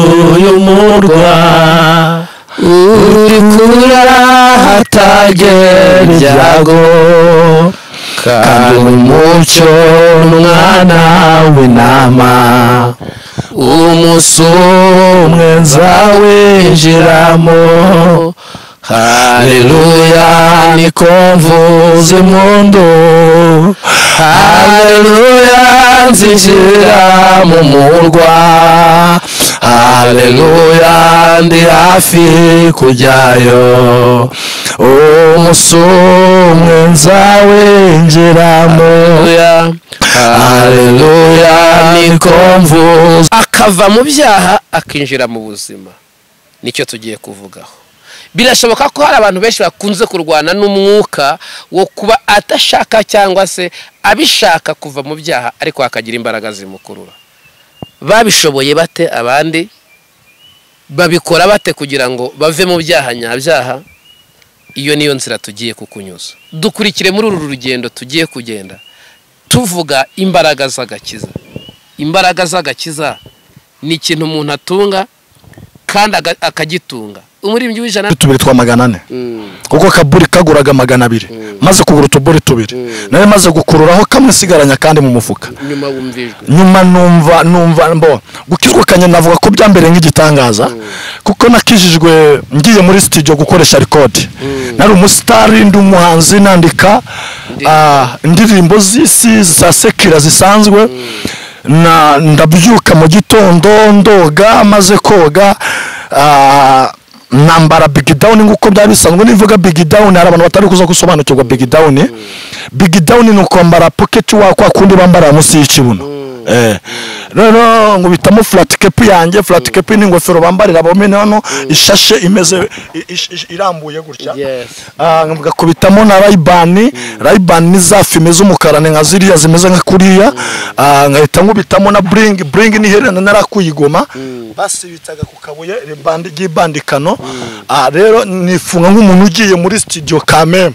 uyu murwa uri kurira hatagera ibyago kandi umucyo n'umwana w'intama umusumwenza winjiramo haleluya niko mvuza impundu haleluya nzinjira mu murwa haleluya ndi hafi kujyayo umusumwenza winjiramo haleluya niko mvuza akava mu byaha akinjira mu buzima nicyo tugiye kuvugaho birashoboka ko hari abantu benshi bakunze kurwana n'umwuka wo kuba adashaka cyangwa se abishaka kuva mu byaha ariko hakagira imbaraga zimukurura babishoboye bate abandi babikora bate kugira ngo bave mu byaha nyabyaha iyo niyo nzira tugiye kukunyuza dukurikire muri uru rugendo tugiye kugenda tuvuga imbaraga z'agakiza imbaraga z'agakiza ni ikintu umuntu atunga kandi aga- akagitunga umuririmbyi w'ijana tubiri twa magana ane kuko kaburi kaguraga magana abiri maze kugura utuburi tubiri nari maze gukururaho kamwe sigaranya kandi mu mufuka nyuma wumvijwe nyuma numva numva mbo gukizwa kanye navuga ko byambereye nk'igitangaza kuko nakijijwe ngiye muri studio gukoresha record nari umusitari ndi umuhanzi nandika ah, indirimbo z'isi za sekira zisanzwe na ndabyuka mu gitondo ndoga maze koga ah, nambara big down nk'uko byari bisanzwe nivuga big down hari abantu batari kuza gusobanukirwa big down big down ni ukwambara pocket wa kwa kundi bambara munsi y'ikibuno eh noneho nkubitamo flat cap yanjye flat cap ni ingofero bambarira bomene hano ishashe imeze i- ish- irambuye gutya Ah, ngakubitamo na rayibani rayibani ni za fime z'umukara ni nka ziriya zimeze nka kuriya Ah, nkahita nkubitamo na buringi buringi ni iherena narakuyigoma basibitaga ku kabuye ribandi- ry'ibandikano Ah, rero nifunga nk'umuntu ugiye muri sitidiyo kameme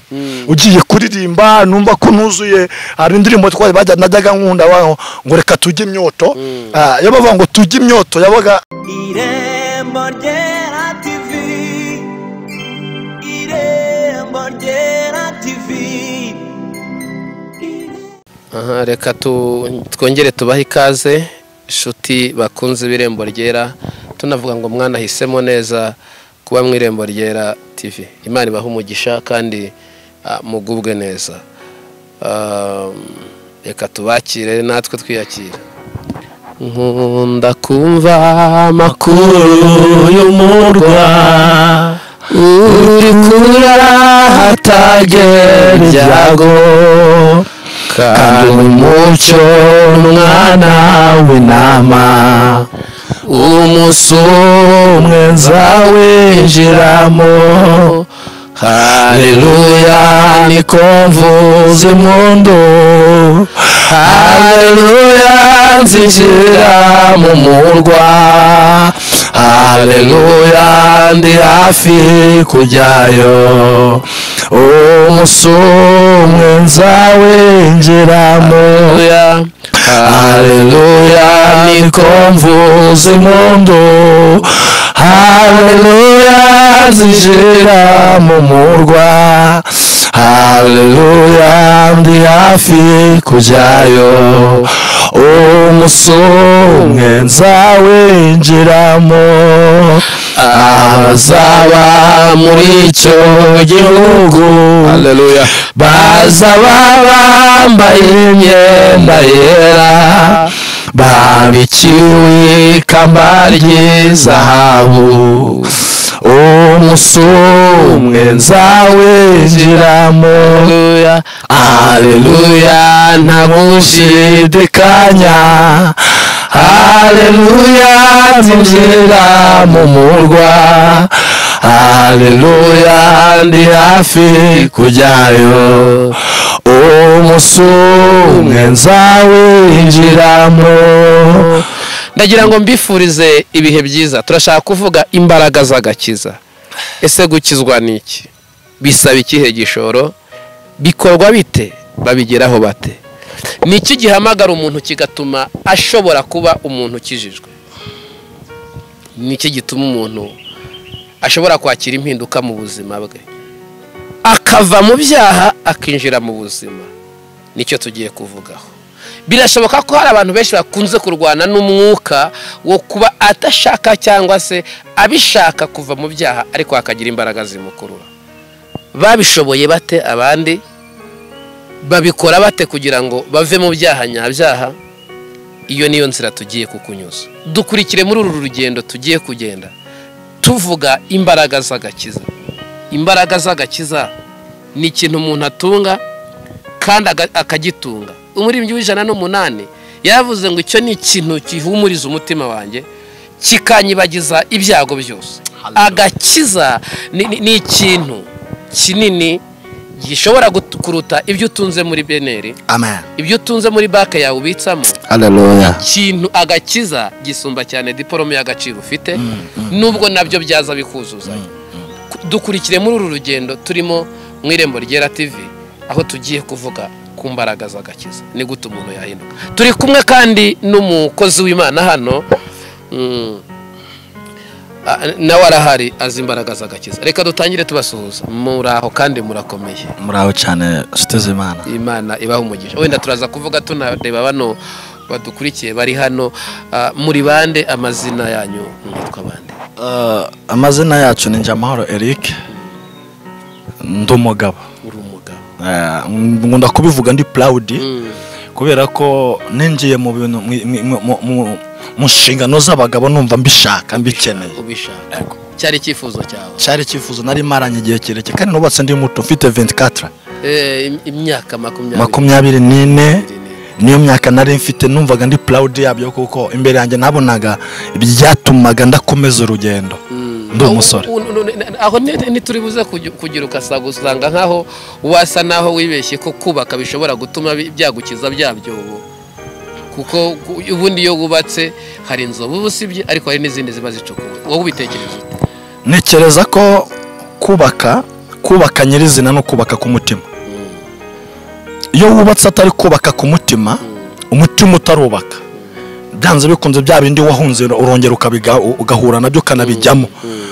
ugiye kuririmba numva ko nuzuye hari indirimbo twari bajya najyaga nkunda waho ngo reka tujye imyoto Ah, iyo bavuga ngo tujye imyoto yabaga irembo ryera tivi irembo ryera tivi aha reka tu- twongere tubahe ikaze inshuti bakunze ibirembo ryera tunavuga ngo mwana ahisemo neza kuba mu irembo ryera tv imana ibahe umugisha kandi ah, mugubwe neza Ah, reka tubakire natwe twiyakire nkunda kumva amakuru y'umurwa uri kurara hatagera ibyago kandi umucyo n'umwana w'intama umusumwenza winjiramo haleluya niko mvuza impundu haleluya nzinjira mu murwa haleluya ndi hafi kujyayo umusumwenza winjiramo haleluya niko mvuza impundu haleluya nzinjira mu murwa haleluya ndi hafi kujyayo umusumwenza winjiramo abazaba muri icyo gihugu haleluya bazaba bambaye imyenda yera babikiwe ikamba ry'izahabu umusumwe nzawinjiramo aleluya nta gushidikanya aleluya nzinjira mu murwa aleluya ndi hafi kujyayo umusumwe nzawinjiramo ndagira ngo mbifurize ibihe byiza turashaka kuvuga imbaraga z'agakiza ese gukizwa ni iki bisaba ikihe gishoro bikorwa bite babigeraho bate ni iki gihamagara umuntu kigatuma ashobora kuba umuntu ukijijwe nicyo gituma umuntu ashobora kwakira impinduka mu buzima bwe akava mu byaha akinjira mu buzima nicyo tugiye kuvugaho birashoboka ko hari abantu benshi bakunze kurwana n'umwuka wo kuba atashaka cyangwa se abishaka kuva mu byaha ariko hakagira imbaraga zimukurura babishoboye bate abandi babikora bate kugira ngo bave mu byaha nyabyaha iyo niyo nzira tugiye kukunyuza dukurikire muri uru rugendo tugiye kugenda tuvuga imbaraga z'agakiza imbaraga z'agakiza ni ikintu umuntu atunga kandi aga- akagitunga umuririmbyi w'ijana n'umunani yaravuze ngo icyo ni ikintu gihumuriza umutima wanjye kikanyibagiza ibyago byose agakiza ni, ni, ni ikintu kinini gishobora gut- kuruta ibyo utunze muri beneri amen ibyo utunze muri banki yawe ubitsamo haleluya ikintu agakiza gisumba cyane diporome y'agaciro ufite nubwo nabyo byaza bikuzuzanya Ku- dukurikire muri uru rugendo turimo mu irembo ryera tv aho tugiye kuvuga ku mbaraga z'agakiza ni gute umuntu yahinduka turi kumwe kandi n'umukozi w'imana hano mm, a- nawe arahari azi imbaraga z'agakiza reka dutangire tubasuhuza muraho kandi murakomeye muraho cyane nshuti z'imana imana ibaha umugisha wenda turaza kuvuga tunareba bano badukurikiye bari hano ah, muri bande amazina yanyu mwitwa bande Eh, amazina yacu ni njamahoro eric ndi umugabo uri umugabo Eh, nkunda kubivuga ndi proud Mm, kubera ko ninjiye mu bintu mu- mu- mu- mu- mu nshingano z'abagabo numva mbishaka mbikeneye ubishaka cyari icyifuzo cyawe cyari icyifuzo nari maranye igihe kirekire kandi nubatse ndi muto mfite 24 Eh, im- imyaka makumyabiri makumyabiri n'ine niyo myaka nari mfite numvaga ndi proud yabyo kuko imbere yanjye nabonaga ibyatumaga ndakomeza urugendo Mm. Ndi umusore. Aho- un- un- un- aho ni- ntituri buze kugi- kugira ukasaga usanga nkaho wasa naho wibeshye ko kubaka bishobora gutuma bi- byagukiza bya byobo kuko ku- ubundi iyo wubatse hari inzovu usibye ariko hari n'izindi ziba zicukuwe wowe ubitekereza ute? ntekereza ko kubaka kubaka nyirizina no kubaka ku mutima iyo wubatse atari kubaka ku mutima umutima utarubaka byanze bikunze bya bindi wahunze urongera ukabiga- ugahura nabyo ukanabijyamo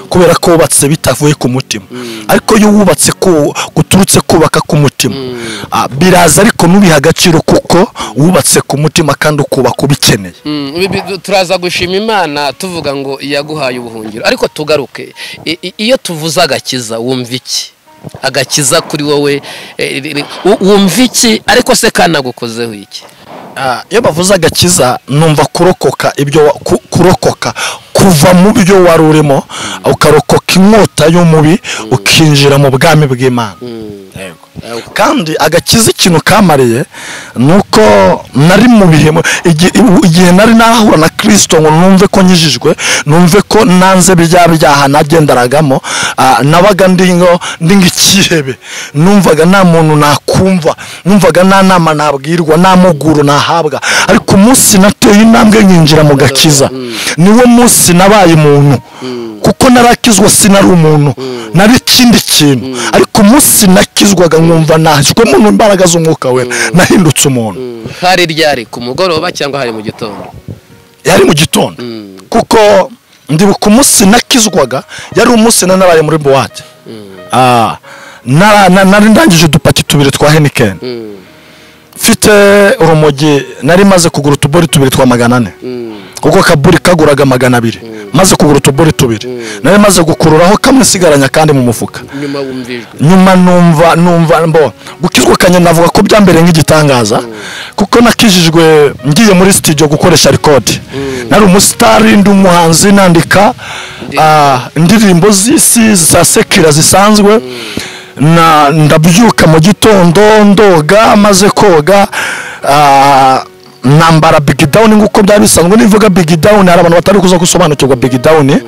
kubera ko wubatse bitavuye ku mutima ariko iyo wubatse ku- guturutse kubaka ku mutima ah, biraza ariko nubiha agaciro kuko wubatse ku mutima kandi ukubaka ubikeneye Mm, ibi- bi- turaza gushima imana tuvuga ngo yaguhaye ubuhungiro ariko tugaruke I- i- iyo tuvuze agakiza wumva iki agakiza kuri wowe eh, ri- ri- wu- wumva iki ariko se kanagukozeho iki Ah, iyo bavuze agakiza numva kurokoka ibyo wa- ku- kurokoka kuva mu byo wari urimo ukarokoka inkota y'umubi ukinjira mu bwami bw'imana Yego. kandi agakiza ikintu kamariye ni uko nari mu bihe mu- igi- igihe nari nahura na kirisito ngo numve ko nkijijwe numve ko nanze bya byaha nagenderagamo ah, nabaga ndi ngo- ndi nk'ikihebe numvaga nta muntu nakumva numvaga nta nama nabwirwa nta muguru nahabwa ariko umunsi nateye intambwe nkinjira mu gakiza niwo munsi nabaye umuntu kuko narakizwa sinari umuntu nari ikindi kintu ariko umunsi nakizwaga nkumva nashyizwemo n'imbaraga z'umwuka we nahindutse umuntu hari ryari ku mugoroba cyangwa hari mu gitondo yari mu gitondo kuko ndibuka umunsi nakizwaga yari umunsi na naraye muri buwate Ah, nara- na- nari ndangije udupaki tubiri twa henikeni mfite urumogi nari maze kugura utubori tubiri twa magana ane kuko kaburi kaguraga magana abiri maze kugura utubori tubiri nari maze gukururaho kamwe sigaranya kandi mu mufuka nyuma wumvijwe nyuma numva numva mbo gukizwa kanye navuga ko byambereye nk'igitangaza kuko nakijijwe ngiye muri studio gukoresha record nari umusitari ndi umuhanzi nandika ah, indirimbo z'isi za sekira zisanzwe na ndabyuka mu gitondo ndoga maze koga ah, nambara big down nk'uko byari bisanzwe nivuga big down hari abantu batari kuza gusobanukirwa big down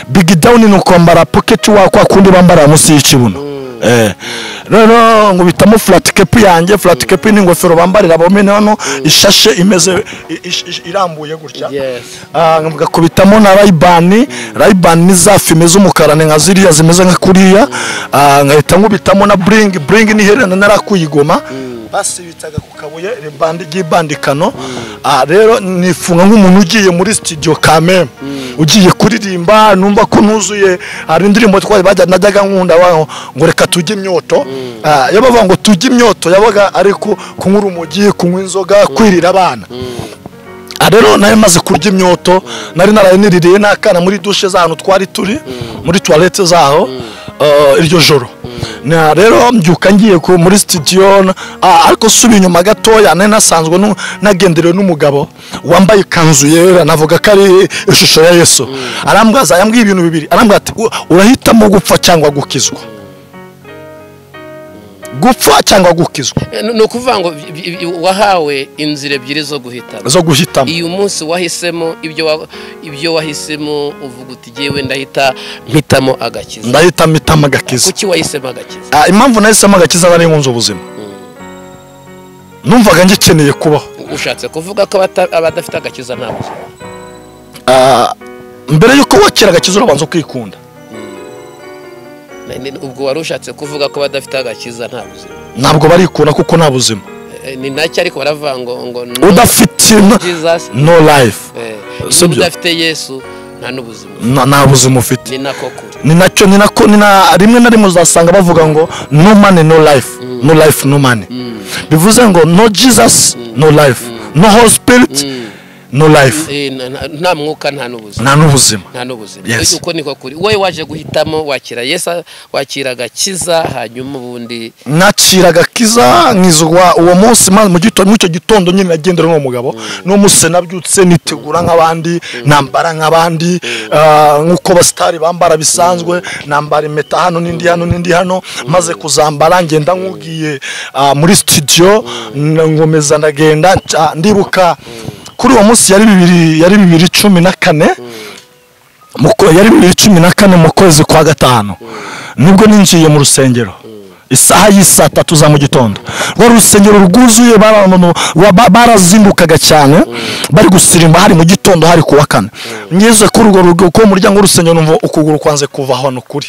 big down ni ukwambara pocket wa kwa kundi bambara munsi y'ikibuno Eh, noneho nkubitamo furaticapu yanjye furaticapu ni ingofero bambarira bomene hano ishashe imeze i- ish- ish- irambuye gutya Yes. Ah, ngakubitamo na rayibani rayibani ni za fime z'umukara ni nka ziriya zimeze nka kuriya Ah, nkahita nkubitamo na buringi buringi ni iherena narakuyigoma basibitsaga ku kabuye ribandi- ry'ibandikano Ah, rero nifunga nk'umuntu ugiye muri sitidiyo kameme ugiye kuririmba numva ko nuzuye hari indirimbo twari bajya najyaga nkunda waho ngo reka tujye imyoto Ah, iyo bavuga ngo tujye imyoto yabaga ari ku- kunywa urumogi kunywa inzoga kwirira abana Ah, rero nari maze kurya imyoto nari narayaniririye n'akana muri dushe z'ahantu twari turi muri tuwarete zaho eh, iryo joro Na rero mbyuka ngiye ku- muri sitidiyo na- ah, ariko subi inyuma gatoya nari nasanzwe nu- nagenderewe n'umugabo wambaye ikanzu yera navuga ko ari ishusho ya yesu arambwaza yambwiye ibintu bibiri arambwira ati "U- urahitamo gupfa cyangwa gukizwa gupfa cyangwa gukizwa Eh, ni ukuvuga ngo bi- bi- bi- wahawe inzira ebyiri zo guhitamo zo guhitamo uyu munsi wahisemo ibyo wa- ibyo wahisemo uvuga uti ngewe ndahita mpitamo agakiza ndahitamo itama agakiza kuki wahisemo agakiza Ah, impamvu nahisemo agakiza nari nkunze ubuzima numvaga ngikeneye kubaho ushatse kuvuga ko abata- abadafite agakiza nta buzima Ah, mbere y'uko wakira agakiza urabanza ukikunda Na- ni- ubwo wari ushatse kuvuga ko abadafite agakiza nta buzima ntabwo barikunda kuko nta buzima Eh, ni nacyo ariko baravuga ngo ngo no udafite n- Jesus, no life eh, Si niba byo. udafite yesu nta n'ubuzima Na- nta buzima ufite ni nako kure ni nacyo ni nako ni na rimwe na rimwe uzasanga bavuga ngo no money no life no life no money bivuze ngo no jesus no life no holy spirit no life Eh, na- na- nta mwuka nta n'ubuzima nta n'ubuzima nta n'ubuzima Yes. uko niko kuri wowe waje guhitamo wakira yesu wakira agakiza hanyuma ubundi nakira agakiza nkizwa uwo munsi maze mu gito- muri icyo gitondo nyine nagendera n'uwo mugabo n'uwo munsi nabyutse nitegura nk'abandi nambara nk'abandi ah, nk'uko abasitari bambara bisanzwe nambara impeta hano n'indi hano n'indi hano maze kuzambara ngenda nk'ugiye ah, muri sitidiyo ngomeza ndagenda nca- ndibuka kuri uwo munsi yari bibiri yari bibiri cumi na kane mu kwe- yari bibiri cumi na kane mu kwezi kwa gatanu nibwo ninjiye mu rusengero isaha y'isaa tatu za mu gitondo rwari urusengero rwuzuye barabano- ba- ba- barazindukaga cyane bari gusirimba hari mu gitondo hari kuwa kane ngeze kuri urwo rugo ku muryango w'urusengero numva ukuguru kwanze kuva hano kuri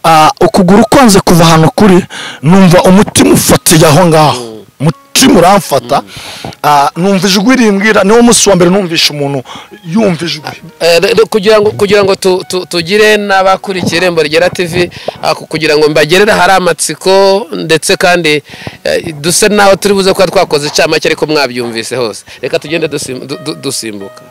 Ah, ukuguru kwanze kuva hano kuri numva umutima ufatiye aho ngaho umutima uramfata Ah, numva ijwi rimbwira niwo munsi wa mbere numvishe umuntu yumva ijwi Eh, rero kugira ngo kugira ngo tu- tu- tugire n'abakurikiye irembo rigera tv ah, ku- kugira ngo mbagerere ahari amatsiko ndetse kandi eh, duse n'aho turi buze kuba twakoze icamake ariko mwabyumvise hose reka tugende dusim- du- du- dusimbuka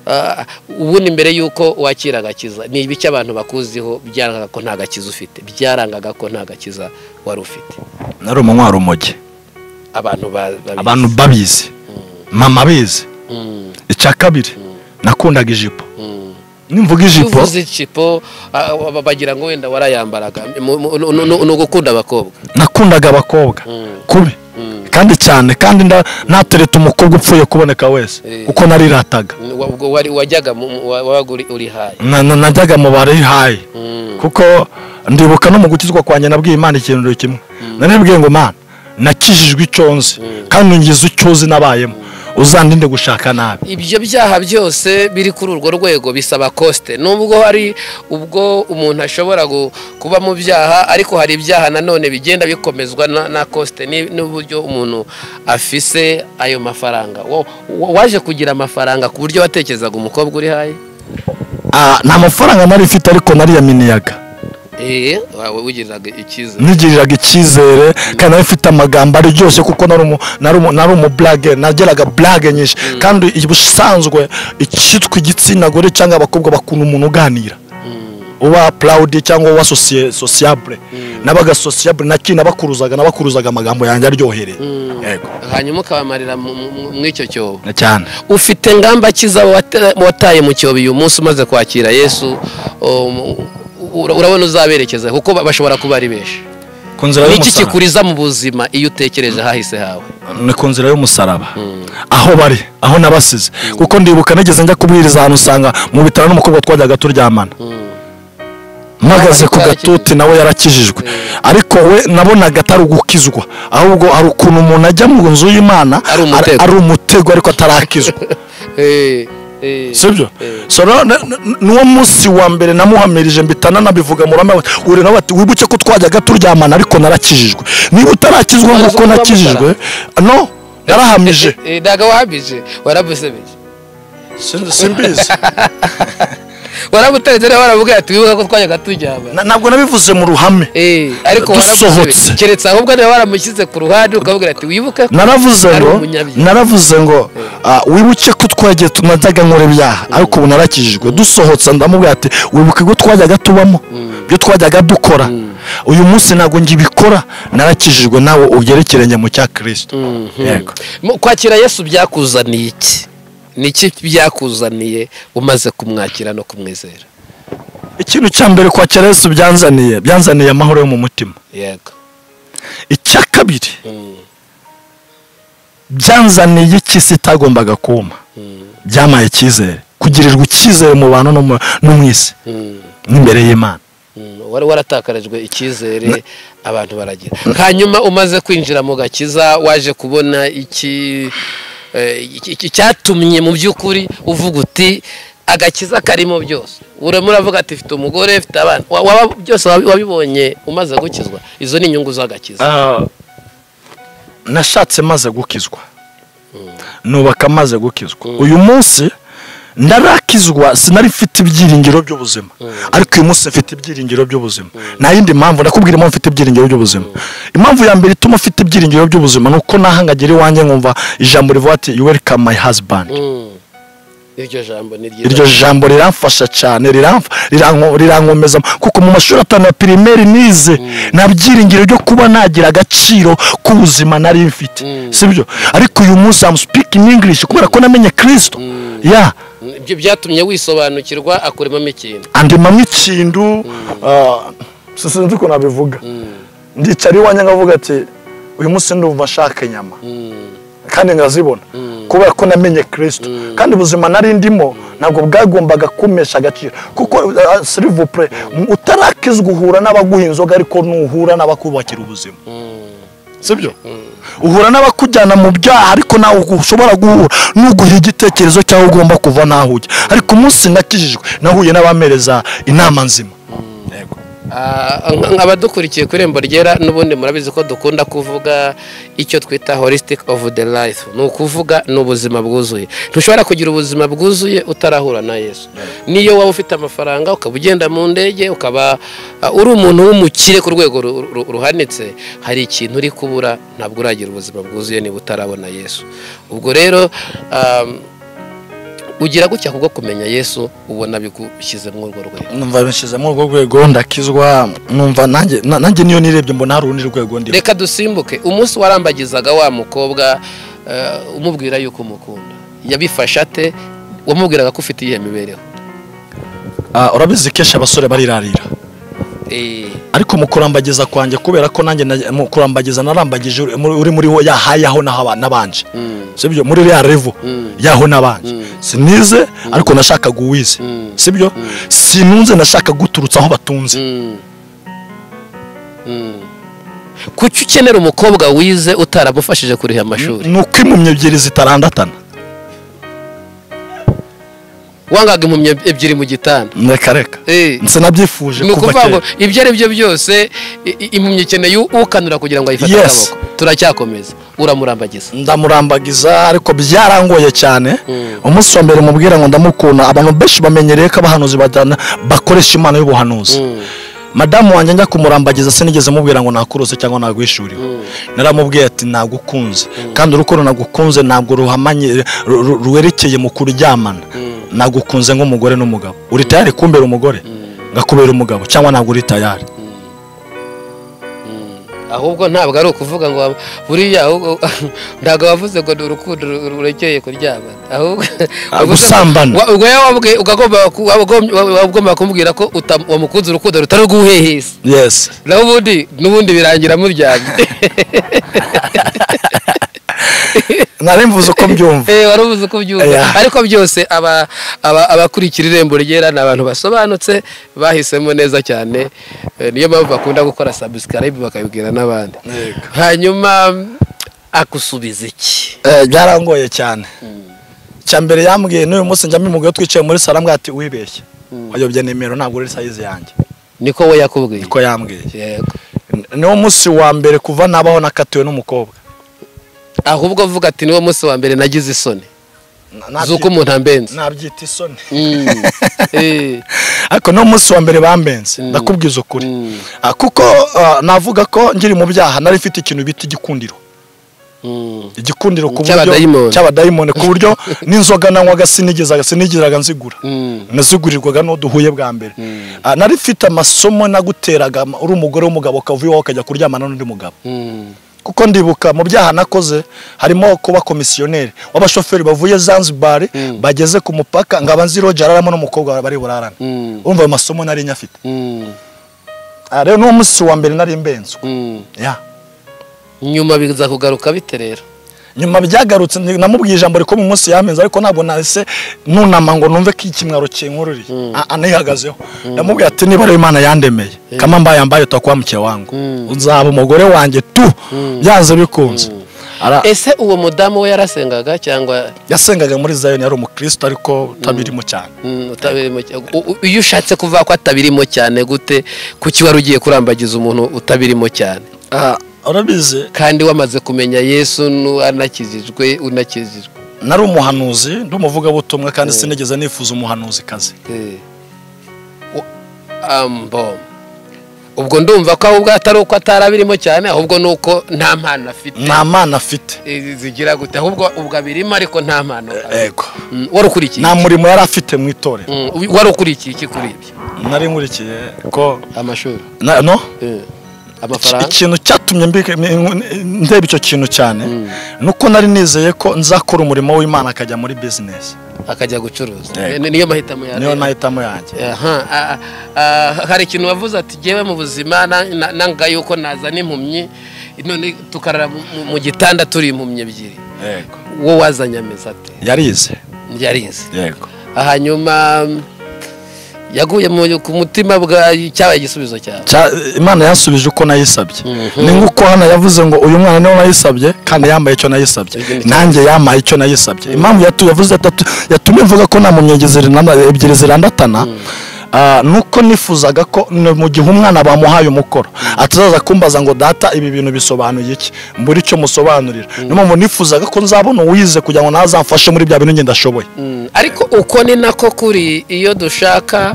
Ah, ubundi mbere y'uko wakira agakiza ni ibiki abantu bakuziho byarangaga ko nta gakiza ufite byarangaga ko nta gakiza wari ufite nari umunywa rumogi abantu ba- babizi. abantu babizi mama abizi Mm, icya kabiri nakundaga ijipo mm. nimvuga ijipo uvuze ijipo ah, ba- bagira ngo wenda warayambaraga Mu- mu- nu- nu- nu- ni ugukunda abakobwa nakundaga abakobwa kubi kandi cyane kandi nda- natereta umukobwa upfuye kuboneka wese Eh. kuko narirataga Wa- ubwo wari wajyaga mu- mu- wa- wabaga uri- uri hayi Na- na- najyaga mu barihaye Mm. kuko ndibuka no mu gukizwa kwanjye nabwiye imana ikintu kimwe naribwiye ngo mana nakijijwe icyo nzi kandi ngize icyo uzi nabayemo uzandinde gushaka nabi ibyo byaha byose biri kuri urwo rwego bisaba kosite nubwo hari ubwo umuntu ashobora gu- kuba mu byaha ariko hari ibyaha nanone bigenda bikomezwa na- na kosite ni- n'uburyo umuntu afise ayo mafaranga Wa- wa- waje kugira amafaranga ku buryo watekerezaga umukobwa uri hayi Ah, nta mafaranga nari mfite ariko nariyaminiyaga eee wawe wigiriraga icyizere nigiriraga icyizere kandi nari mfite amagambo aryoshye kuko nari umu- nari umu- nari umuburage nageraga burage nyinshi kandi ubusanzwe icyitwa igitsina gore cyangwa abakobwa bakunda umuntu uganira uba purawudi cyangwa uba sosiye- sosiyabure n'abaga sosiyabure naki nabakuruzaga nabakuruzaga amagambo yanjye aryohereye yego hanyuma ukabamarira mu- mu- mu icyo cyobo Na cyane ufite ngamba kiza wate- wataye mu cyobo uyu munsi umaze kwakira yesu um, ura- urabona uzaberekeza kuko ba- bashobora kuba ari benshi ku nzira ni iki y'umusaraba kikuriza mu buzima iyo utekereje ahahise hawe ni ku nzira y'umusaraba aho bari aho nabasize kuko ndibuka nigeze njya kubwiriza ahantu usanga mu bitaro n'umukobwa twajyaga turyamana mpagaze ku gatuti nawe yarakijijwe ariko we nabonaga atari ugukizwa ahubwo hari ukuntu umuntu ajya mu nzu y'imana Ari umutego. ari umutego ariko atarakizwa Eh, eh, sibyo eh. so rero n- n- n'uwo munsi wa mbere namuhamirije mbitana nabivuga mu ruhame uri nawe ati wibuke ko twajyaga turyamana ariko narakijijwe niba utarakizwa Wari uzi nk'uko kuba nakijijwe no narahamije Eh, ntago wahamije warabusebeje Sin- simbizi warabutanze rero warabubwira ati wibuka ko twajyaga turyamana Na- ntabwo nabivuze mu ruhame Eh, ariko Dusohotse. warabusebeje keretse ahubwo niba waramushyize ku ruhande ukabubwira ati wibuke ko naravuze Ari ngo umunyabyaha. naravuze ngo ah, wibuke ko twagiye tu- najyaga nkora ibyaha ariko ubu narakijijwe dusohotse ndamubwira ati wibuke ko twajyaga tubamo ibyo twajyaga dukora uyu munsi ntabwo ngibikora narakijijwe nawe ugere ikirenge mu cya kirisito yego Mu- kwakira yesu byakuzaniye iki ni iki byakuzaniye umaze kumwakira no kumwizera ikintu cya mbere kwakira yesu byanzaniye byanzaniye amahoro yo mu mutima yego icya kabiri byanzaniye iki isi itagombaga kuma byamaye icyizere kugirirwa icyizere mu bantu no mu- no mu isi Mm, n'imbere y'imana mm, wari waratakarijwe icyizere abantu baragira hanyuma umaze kwinjira mu gakiza waje kubona iki eh, iki- iki- icyatumye mu by'ukuri uvuga uti agakiza karimo byose urimo uravuga ati mfite umugore mfite abana Wa- waba- byose wabi- wabibonye umaze gukizwa izo ni inyungu z'agakiza nashatse maze gukizwa nubaka maze gukizwa uyu munsi ndarakizwa sinari mfite ibyiringiro by'ubuzima ariko uyu munsi mfite ibyiringiro by'ubuzima nta yindi mpamvu ndakubwira impamvu mfite ibyiringiro by'ubuzima impamvu ya mbere ituma mfite ibyiringiro by'ubuzima ni uko nahangagira iwanjye nkumva ijambo rivuga ati you welcome my husband Mm. iryo jambo ni ryiza iryo jambo riramfasha cyane riramf- riranko- rirankomeza kuko mu mashuri atanu ya pirimeri nize nta byiringiro byo kuba nagira agaciro k'ubuzima nari mfite sibyo ariko uyu munsi am speaking english kubera ko namenye kristo ya ibyo byatumye wisobanukirwa akuremamo ikintu andemamo ikintu ah, si- sinzi uko nabivuga ndicara iwanjye nkavuga ati uyu munsi ndumva nshaka inyama kandi nkazibona kubera ko namenye kirisito kandi ubuzima nari ndimo ntabwo bwagombaga kumesha agaciro kuko silivupure utarakizwa uhura n'abaguha inzoga ariko nuhura n'abakubakira ubuzima sibyo uhura n'abakujyana mu byaha ariko nawe ugu- ushobora guhura n'uguha igitekerezo cy'aho ugomba kuva n'aho ujya ariko umunsi nakijijwe nahuye n'abamereza inama nzima Yego. Ah, nk- nk'abadukurikiye ku irembo ryera n'ubundi murabizi ko dukunda kuvuga icyo twita holistic of the life ni ukuvuga ni ubuzima bwuzuye ntushobora kugira ubuzima bwuzuye utarahura na yesu niyo waba ufite amafaranga ukaba ugenda mu ndege ukaba ah, uri umuntu w'umukire ku rwego ru- ru- ruhanitse hari ikintu uri kubura ntabwo uragira ubuzima bwuzuye niba utarabona yesu ubwo rero ah, ugira gutya kubwo kumenya yesu ubona bigushyize muri urwo rwego numva bishyize muri urwo rwego ndakizwa numva nanjye na- nanjye niyo nirebye mbona hari urundi rwego ndimo reka dusimbuke umunsi warambagizaga wa mukobwa eh, umubwira yuko umukunda yabifashe ate wamubwiraga ko ufite iyihe mibereho Ah, urabizi kenshi abasore barirarira Eh, ariko mu kurambageza kwanjye kubera ko nanjye na- mu kurambageza narambagije uri muri- uri muri wo yahayaho n'aba- n'abanje sibyo muri ya revo yaho n'abanje sinize ariko nashakaga uwize sibyo sinunze nashakaga guturutsa aho batunze mm, mm. kuki ukenera umukobwa wize utaramufashije kuriha amashuri ni uko impumyi ebyiri zitarandatana wangaga impumyi ebyiri mu gitanda reka reka Eh, sinabyifuje ni kuva ukuvuga ngo kera ibyo ari byo byose i- i- impumyi ikeneye ukanura kugira ngo ayifate Yes. akaboko turacyakomeza uramurambagiza ndamurambagiza ariko byarangoye cyane umunsi wa mbere mubwira ngo ndamukunda abantu benshi bamenyereye ko abahanuzi bajyana bakoresha imana y'ubuhanuzi madamu wanjye njya kumurambagiza sinigeze mubwira ngo nakurose cyangwa nagwishuriwe naramubwiye ati nagukunze kandi urukundo nagukunze ntabwo ruhamanye ru- ru- rwerekeye mu kuryamana nagukunze nk'umugore n'umugabo uri tayari kumbera umugore ngakubera umugabo cyangwa ntabwo uri tayari ahubwo ntabwo ari ukuvuga ngo waba- buriya ahubwo ntabwo wavuze ngo ni urukundo ru- rurekeye kuryama ahubwo Ah, gusambana. Wa- ubwo rero wabuge- ukagomba ku- wabugombye- wa- wagomba kumubwira ko utam- wamukunze urukundo rutari urw'ubuhehesi yesi naho ubundi n'ubundi birangira muryamye nari mvuze uko mbyumva Eh, wari ubuze uko byumva Yeah. ariko byose aba- aba- abakurikira irembo ryera ni abantu basobanutse bahisemo neza cyane Eh, niyo mpamvu bakunda gukora subscribe bakabibwira n'abandi Yego. hanyuma akusubiza iki Eh, byarangoye cyane icya mbere yambwiye n'uyu munsi njya mbimugayo twicaye muri salo ambwira ati wibeshye wayobye nimero ntabwo uri sayizi yanjye niko we yakubwiye niko yambwiye Yego. niwo munsi wa mbere kuva nabaho nakatiwe n'umukobwa ahubwo avuga ati niwo munsi wa mbere nagize isoni Na- nabyi- z'uko umuntu ambenze nabyita isoni Mm. Eh. ariko niwo munsi wa mbere bambenze Mm. ndakubwiza ukuri Mm. Ah, kuko ah, navuga ko ngiri mu byaha nari mfite ikintu bita igikundiro Mm. igikundiro ku buryo Cy'abadayimoni. cy'abadayimoni ku buryo n'inzoga nanywaga sinigizaga sinigiraga nzigura Mm. nazigurirwaga n'uwo duhuye bwa mbere Mm. Ah, nari mfite amasomo naguteraga ama- uri umugore w'umugabo ukavuye iwawe ukajya kuryamana n'undi mugabo Mm. kuko ndibuka mu byaha nakoze harimo kuba komisiyoneri w'abashoferi bavuye zanzibar Mm. bageze ku mupaka ngaba nzi roger araramo n'umukobwa bari burarane Mm. urumva ayo masomo nari nyafite Mm. Ah, rero n'uwo munsi wa mbere nari mbenzwe Mm. Yeah. nyuma biza kugaruka bite rero nyuma byagarutse ni- namubwiye ijambo riko mu munsi yamenze ariko ntabwo nahise nunama ngo numve ko ikimwaro kinkururiye Ah, ah, nihagazeho namubwiye ati niba rero imana yandemeye kama mbaye ambaye utakuba mukeye wangu Mm. uzaba umugore wanjye tu byanze bikunze Ara- ese uwo mudamu we yarasengaga cyangwa yasengaga muri zayoni yari umukristo ariko utabirimo cyane mm, utabirimo cyane iyo ushatse kuvuga ko atabirimo cyane gute kuki wari ugiye kurambagiza umuntu utabirimo cyane Ah, urabizi kandi wamaze kumenya yesu nu- anakijijwe unakijijwe nari umuhanuzi ndi umuvugabutumwa kandi sinigeze nifuza umuhanuzi kazi Eh. U- ambo ubwo ndumva ko ahubwo atari uko atarabirimo cyane ahubwo ni uko nta mpano afite nta mana afite Eh, zigira gute ahubwo ubwo abirimo ariko nta mpano afite. ego Mm, wari ukurikiye nta murimo yari afite mu itorero Mm, wari ukurikiye iki kuri ibyo nari nkurikiye ko amashuri na- no amafaranga ikintu cyatumye mbika- ndeba icyo kintu cyane ni uko nari nizeye ko nzakora umurimo w'imana akajya muri bizinesi akajya gucuruza Yego. Ni- niyo mahitamo ya niyo rero. nahitamo yanjye Aha, a- a- hari ikintu wavuze ati ngewe mu buzima na- na- nanga yuko nazana impumyi none tukarara mu- mu- mu gitanda turi impumyi ebyiri yego wowe wazanye amezi ate yarize yarize yego hanyuma mm, yaguye mu- ku mutima bwa cyabaye igisubizo cyawe Cya- imana yansubije uko nayisabye Mhm. ni nk'uko hano yavuze ngo uyu mwana niwe nayisabye kandi yambaye icyo nayisabye Ibyo ni cyo. nanjye yambaye icyo nayisabye impamvu yatu- yavuze atatu- yatumye mvuga ko nta mpumyi zirana- ebyiri zirandatana ah, ni uko nifuzaga ko ni mu gihe umwana bamuhaye umukoro atazaza kumbaza ngo data ibi bintu bisobanuye iki mbura icyo musobanurira niyo mpamvu nifuzaga ko nzabona uwize kugira ngo nawe azamfashe muri bya bintu njye ndashoboye Mm, ariko uko ni nako kuri iyo dushaka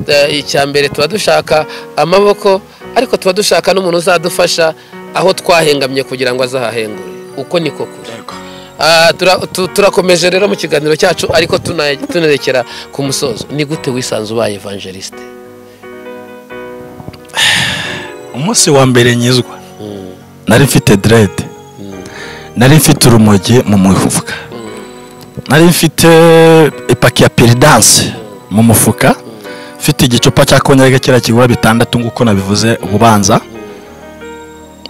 eh, icya mbere tuba dushaka amaboko ariko tuba dushaka n'umuntu uzadufasha aho twahengamye kugira ngo azahahengure uko niko kuri Ah, tura- tu- turakomeje rero mu kiganiro cyacu ariko tuna- tunerekera ku musozo ni gute wisanze ubaye evangeliste umunsi wa mbere nyizwa nari mfite derede nari mfite urumogi mu mufuka nari mfite ipaki ya piridanse mu mufuka mfite igicupa cya konyage kera kigura bitandatu nk'uko nabivuze ububanza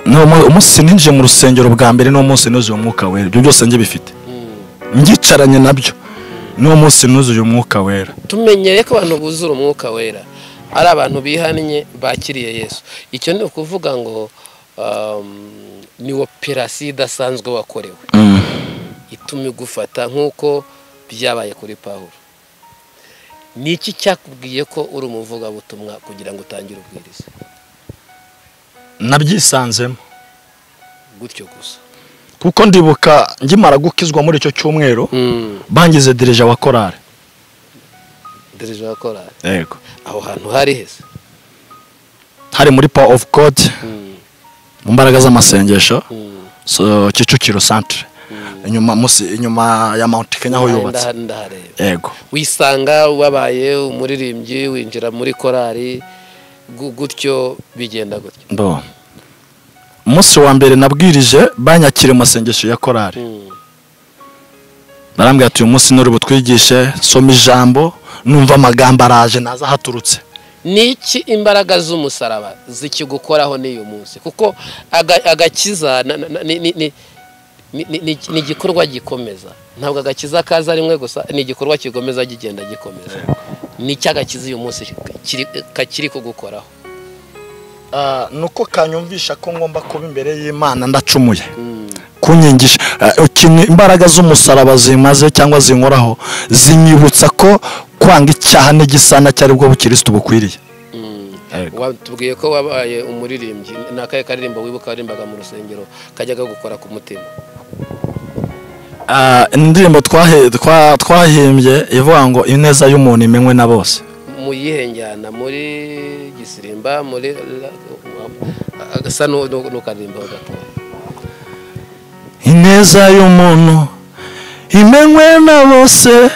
Ni umu- umunsi ninjiye mu rusengero bwa mbere n'uwo munsi nuzuye umwuka wera ibyo byose njye bifite ngicaranye nabyo n'uwo munsi nuzuye umwuka wera tumenyereye ko abantu buzura umwuka wera ari abantu bihannye bakiriye yesu icyo ni ukuvuga ngo um, ni operasiyo idasanzwe wakorewe ituma igufata nk'uko byabaye kuri pawulo ni iki cyakubwiye ko uri umuvugabutumwa kugira ngo utangire ubwiriza nabyisanzemo gutyo gusa kuko ndibuka ngimara gukizwa muri icyo cyumweru bangize dirija wa korari derije wa korari yego aho hantu hari heza hari muri power of god mu mbaraga z'amasengesho Mm. so, kicukiro centre inyuma musi inyuma ya mount kenya aho yubatse Ndaha- ndahareba yego wisanga wabaye umuririmbyi winjira muri korari gu- gutyo bigenda gutyo ndo umunsi wa mbere nabwirije banyakira mu masengesho ya korari Mm. barambwira ati uyu munsi nuri butwigishe soma ijambo numva amagambo araje naza haturutse ni iki imbaraga z'umusaraba zikigukoraho n'uyu munsi kuko aga- agakiza na- na- na- ni- ni- ni- ni- ni- ni- ni igikorwa gikomeza ntabwo agakiza kaza rimwe gusa ni igikorwa kigomeza kigenda gikomeza ni icy'agakiza uyu munsi kiri- kakiri kugukoraho Ah, nuko kanyumvisha ko ngomba kuba imbere y'imana ndacumuye kunyigisha imbaraga z'umusaraba zimaze cyangwa zinkoraho zinyibutsa ko kwanga icyaha n'igisana cyari bwo bukirisitu bukwiriye Yego. tubwiye ko wabaye umuririmbyi ni akahe karirimbo wibuka warimbaga mu rusengero kajyaga gukora ku mutima Ah, indirimbo twahe- twa- twahimbye ivuga ngo ineza y'umuntu imenywe na bose mu yihe njyana muri gisirimba muri agasa n'u- n'ukaririmbo gatoya ineza y'umuntu imenywe na bose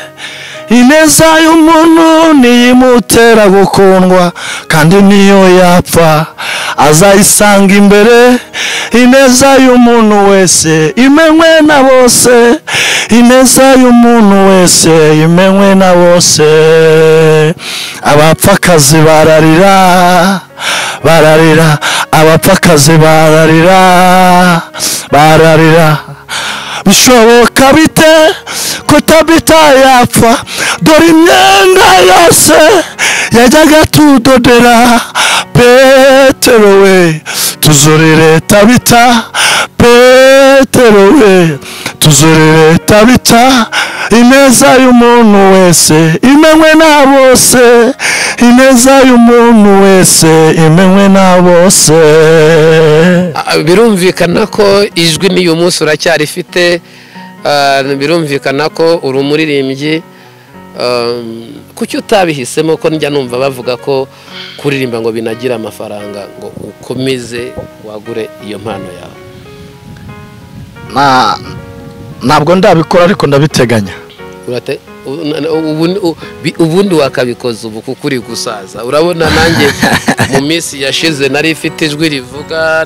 ineza y'umuntu niyo imutera gukundwa kandi niyo yapfa azayisanga imbere ineza y'umuntu wese imenywe na bose ineza y'umuntu wese imenywe na bose abapfakazi bararira bararira abapfakazi bararira bararira bishoboka bite ko tabita yapfa dore imyenda yose yajyaga tudodera petero we tuzurire tabita petero we tuzurire tabita ineza y'umuntu wese imenywe na bose ineza y'umuntu wese imenywe na bose Ah, birumvikana ko ijwi n'uyu munsi uracyarifite ah, birumvikana ko uri umuririmbyi um, kuki utabihisemo ko njya numva bavuga ko kuririmba ngo binagira amafaranga ngo ukomeze wagure iyo mpano yawe Na- ntabwo ndabikora ariko ndabiteganya Urate- u- na- ubu- u- bi- ubundi wakabikoza ubu kuko uri gusaza urabona nanjye mu minsi yashize nari ifite ijwi rivuga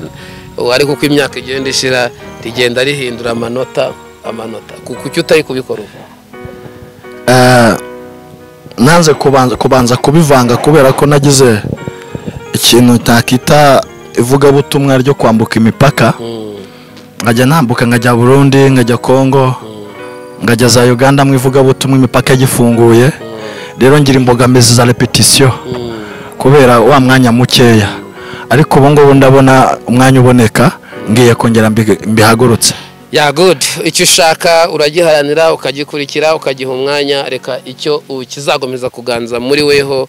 ubu ariko uko imyaka igenda ishira rigenda rihindura amanota amanota Ku- kuki utari kubikora ubu Eh, nanze kubanza kubanza kubivanga kubera ko nagize ikintu ntakita ivugabutumwa ryo kwambuka imipaka Mm, nkajya nambuka nkajya burundi nkajya kongo nkajya za uganda mu ivugabutumwa imipaka yagifunguye rero ngira imbogamizi za repetisiyo mm. kubera wa mwanya mukeya ariko ubu ngubu ndabona umwanya uboneka ngiye kongera mbi- mbihagurutse ya good icyo ushaka uragiharanira ukagikurikira ukagiha umwanya reka icyo u- kizagomeza kuganza muri weho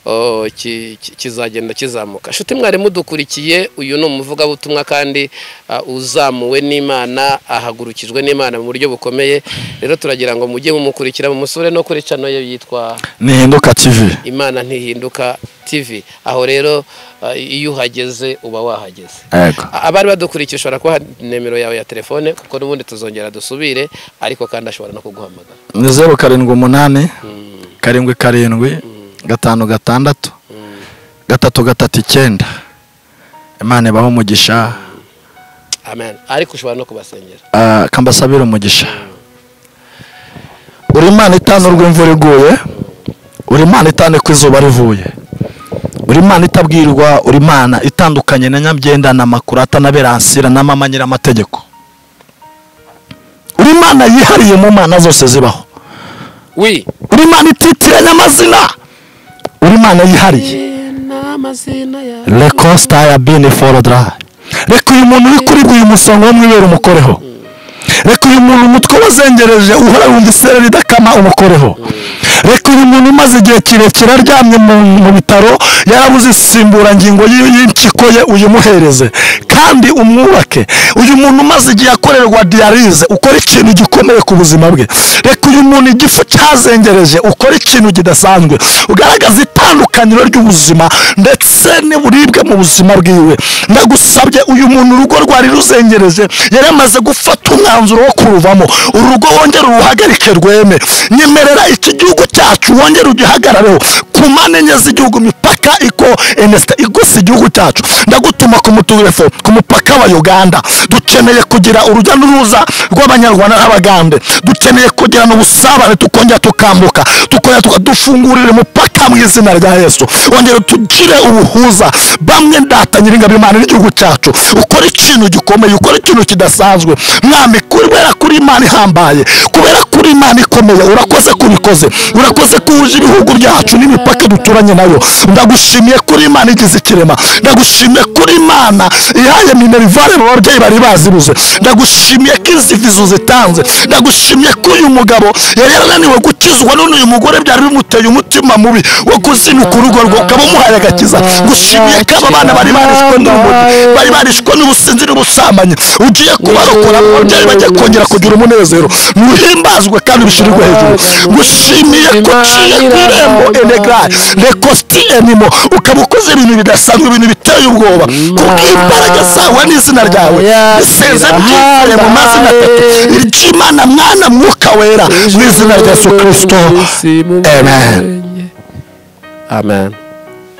o, ki- ki- kizagenda kizamuka nshuti mwarimu dukurikiye uyu ni umuvugabutumwa kandi ah, uzamuwe n'imana ahagurukijwe n'imana mu buryo bukomeye rero turagira ngo mujye mumukurikira mumusure no kuri cano ye yitwa nihinduka tivi imana ntihinduka tv aho rero ah, iyo uhageze uba wahageze yego abari badukurikiye ushobora kubaha nimero yawe ya telefone kuko n'ubundi tuzongera dusubire ariko kandi ashobora no kuguhamagara ni zeru karindwi umunani karindwi karindwi gatanu gatandatu gatatu gatatu icyenda imana ibaho umugisha amen ariko ushobora no kubasengera ah, kambasabire umugisha uri imana itanu rw'imvura iguye uri imana itanu ko izuba rivuye uri imana itabwirwa uri imana itandukanye na nyabyenda na makurata na beransira na mama nyir'amategeko uri imana yihariye mu mana zose zibaho wi uri imana ititiranya amazina uri imana yihariye n'amazina yawe rekosita ya bini forodara reka uyu muntu uri kuri uyu musonga wo mu ibere umukoreho reka uyu muntu umutwe wazengereje uhora wumva isereri idakama umukoreho reka uyu muntu umaze igihe kirekire aryamye mu- mu bitaro yarabuze insimburangingo y'i- y'impyiko ye uyimuhereze kandi umwubake uyu muntu umaze igihe akorerwa diyarize ukora ikintu gikomeye ku buzima bwe reka uyu muntu igifu cyazengereje ukora ikintu kidasanzwe ugaragaza itandukaniro ry'ubuzima ndetse n'uburibwe mu buzima bwiwe ndagusabye uyu muntu urugo rwari ruzengereje yari amaze gufata umwanzuro wo kuruvamo uru rugo wongere uruhagarike rweme nyemerera iki gihugu cyacu wongere ugihagarareho ku mpande enye z'igihugu imipaka Amerika iko enesita igose igihugu cyacu ndagutuma ku muturefo ku mupaka wa uganda dukeneye kugira urujya n'uruza rw'abanyarwanda n'abagande dukeneye kugirana ubusabane tukongera tukambuka tukongera tuka- dufungurire umupaka mu izina rya yesu wongere tugire ubuhuza bamwe ndata nyiringabimana n'igihugu cyacu ukora ikintu gikomeye ukora ikintu kidasanzwe mwami kubera kuri imana ihambaye kubera kuri imana ikomeye urakoze kubikoze urakoze ko wuje ibihugu byacu n'imipaka duturanye nayo ndagushimiye kuri imana igize ikirema ndagushimiye kuri imana ihaye minerivare mu babyeyi bari bazibuze ndagushimiye ko izi vizu zitanze ndagushimiye ko uyu mugabo yari yarananiwe gukizwa none uyu mugore byari bimuteye umutima mubi wo kuzinukura urugo rwe ukaba umuhaye agakiza ngushimiye ko aba bana bari barishwe n'urumogi bari barishwe n'ubusinzi n'ubusambanyi ugiye kubarokora mu babyeyi bajya kongera kugira umunezero muhimbazwe kandi bishirirwe hejuru ngushimiye ko uciye ku irembo enegrari rekositi enimo ukaba ukoze ibintu bidasanzwe ibintu biteye ubwoba kubw'imbaraga zawe n'izina ryawe biseze byifuje mu mazina atatu iry'imana mwana mwuka wera mu izina rya yesu kirisito amen amen